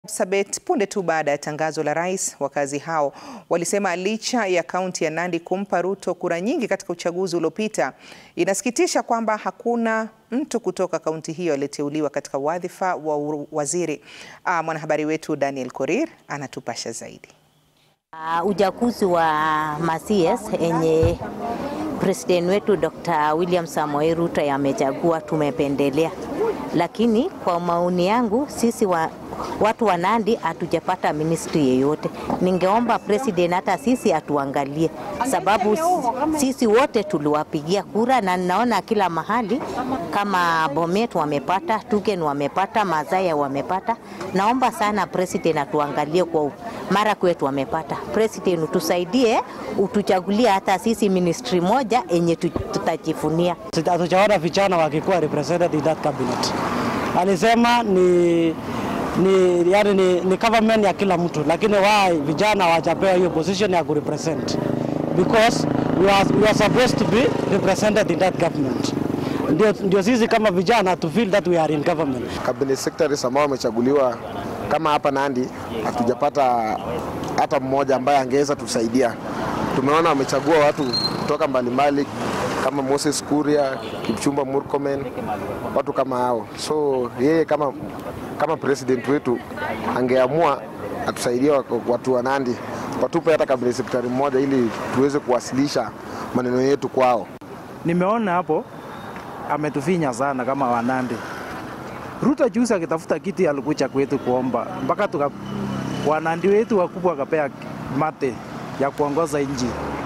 Sabet punde tu baada ya tangazo la rais, wakazi hao walisema licha ya kaunti ya Nandi kumpa Ruto kura nyingi katika uchaguzi uliopita, inasikitisha kwamba hakuna mtu kutoka kaunti hiyo aliyeteuliwa katika wadhifa wa waziri. Ah, mwanahabari wetu Daniel Korir anatupasha zaidi. Uh, uchaguzi wa Masies enye president wetu Dr. William Samoei Ruto amechagua tumependelea, lakini kwa maoni yangu sisi wa, watu wa Nandi hatujapata ministry yeyote. Ningeomba president hata sisi atuangalie, sababu sisi wote tuliwapigia kura na ninaona kila mahali kama Bomet wamepata, Tugen wamepata, Mazaya wamepata. Naomba sana president atuangalie kwa mara kwetu wamepata. President utusaidie, utuchagulie hata sisi ministry moja enye tutajifunia. Hatujaona vijana wakikuwa represented in that cabinet. Alisema ni ni, yani ni, ni government ya kila mtu, lakini why vijana hawajapewa hiyo position ya kurepresent because we are, we are supposed to be represented in that government. Ndio, ndio sisi kama vijana to feel that we are in government. Cabinet secretaries ambao wamechaguliwa kama hapa Nandi, hatujapata hata mmoja ambaye angeweza tusaidia. Tumeona wamechagua watu kutoka mbalimbali kama Moses Kuria, Kipchumba Murkomen, watu kama hao. So yeye kama, kama president wetu angeamua atusaidie watu wa Nandi, watupe hata cabinet secretary mmoja ili tuweze kuwasilisha maneno yetu kwao. Nimeona hapo ametufinya sana kama Wanandi. Ruto juzi akitafuta kiti alikuja kwetu kuomba mpaka tuka wanandi wetu wakubwa wakapea mate ya kuongoza nchi.